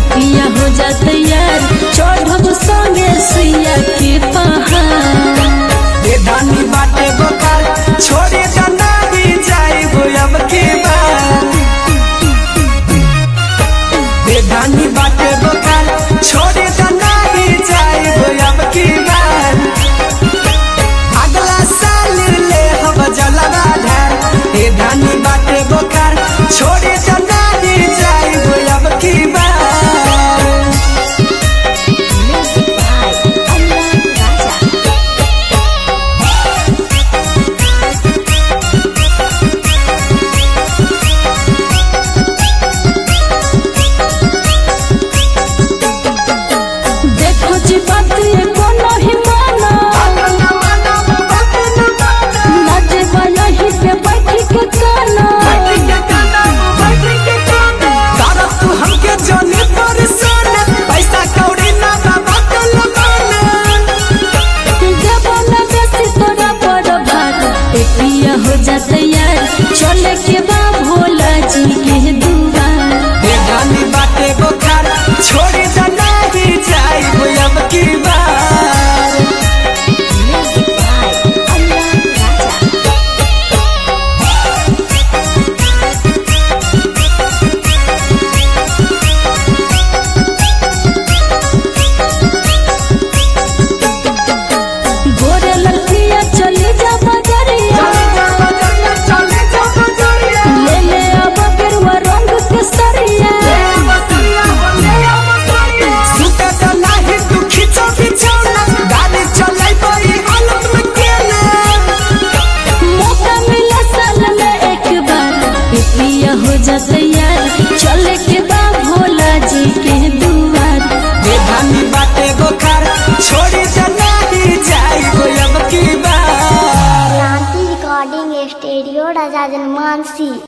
पिया हो जा तैयार चढ़ब संगे सुइया के पहाड़ ए धानी बाटे बोकार छोड़े जनाबी जाइब अब की बार ए धानी बाटे बोकार छोड़े जनाबी जाइब अब की बार अगला साल ले हम जलवा ढार ए धानी बाटे बोकार छोड़े जनाबी जाइब अब की बार Music by Anurag Raja. देखो जी बात ये कोनो ही माना नाचे वाला ही पे बैठ के गाना तारा तू हमके जाने परेशान पैसा कौड़ी ना बाबा के लगाना जब लगे से तोरा बड़ भाग ए पिया हो जा तैयार चले के बा भोला जी के दुआर ये गानी बाटे बोखार छोड़ी जाना ही जाइब अब की बार Music by Anurag Raja. गोरे लड़किया चली जा बजरिया ले ले अब गेरुआ रंग के सरिया सुता जाना ही तू खींचो बिछौना गाड़ी चलाई बड़ी हालत में केना मौका मिला साल में एक बार ए पिया हो जा तैयार चले के बा भोला जी के दुआर ये गानी बाटे बोखार छोड़ी जाना ही जाइब अब की बार क्रांति रिकॉर्डिंग स्टूडियो राजा जनमानसी